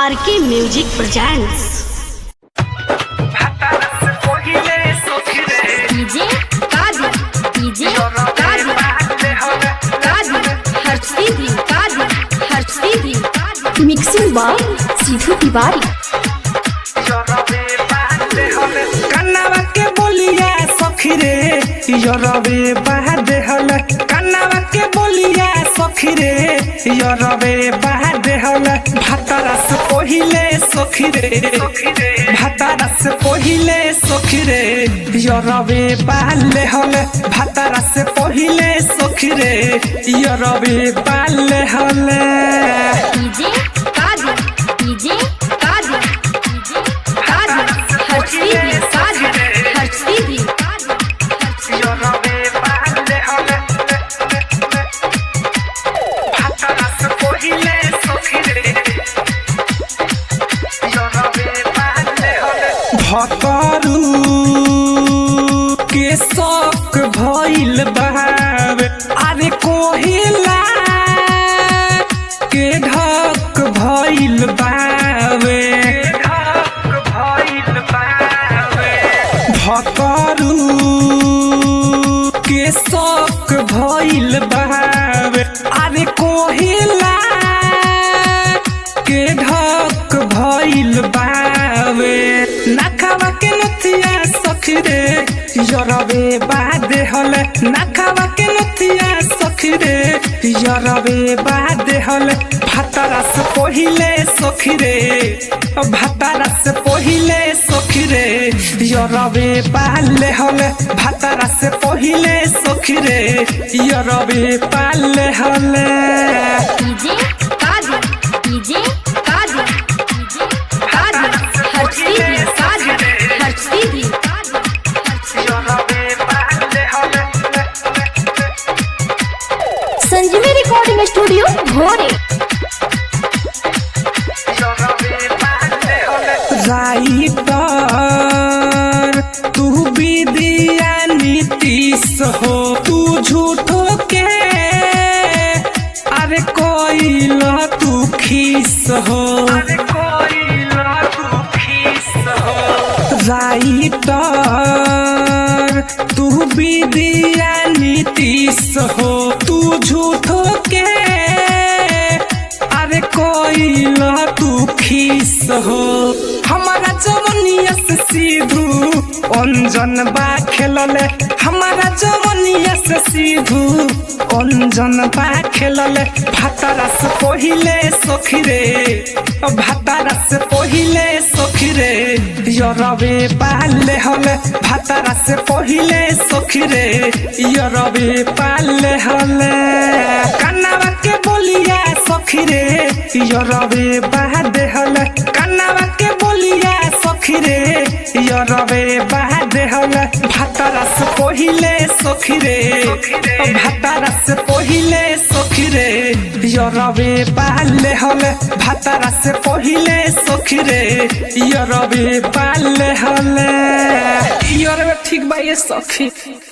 आर K music presents DJ Kazi DJ Kazi Kazi हर्षदी दी काजी हर्षदी दी मिक्सिंग बाय सीधू तिवारी कन्नावा के बोलिया सखी रे यरवे बहाद हल कन्नावा के बोलिया सखी रे यरवे बहाद हल भातारस पहिले सखी रे भातारस पहिले सखी रे यरवे बाले हल भातारस पहिले सखी रे यरवे बाले हल DJ Kazi DJ Kazi DJ काजी हर्षदी दी काजी हर्षदी दी यरवे बाले हल भातारस पहिले सखी रे यरवे बाले हल भतरू के शौक भइल बहावे अरे कोहिला के ढक भइल बावे भतरू के शौक भइल बहावे अरे कोहिला के ढक भइल बावे नखावा के नथिया सखी रे यरवे बाद हल नखावा के नथिया सखी रे यरवे बाद हल भातारस पहिले सखी रे भातारस पहिले सखी रे यरवे पाले हल भातारस पहिले सखी रे यरवे पाले हल DJ Kazi DJ Kazi DJ काजी हर्षदी दी काजी हर्षदी दी Sanjivi recording studio Bhore writer तू विदिया नीतीश हो तू झूठो के अरे कोई तू खीस हो राइटर तू विदिया नीतीश हो तू झूठो के अरे कोई तू खीस हो हमारा जवनिया से सीधू अंजन बा खेलले हमारा जवनिया से सीधू अंजन बा खेलले भातारस पहिले सखी रे भातारस पहिले सखी रे यरवे पाले हले भातारस पहिले सखी रे यरवे पाले हले कन्नावा के बोलिया सखी रे यरवे बाद हले कन्नावा के बोलिया सखी रे यरवे बाद हले भातारस पहिले सखी रे भातारस पहिले सखी रे यरवे पाले हले भातारस पहिले सखी रे यरवे पाले हले यरवे ठीक बा ये सखी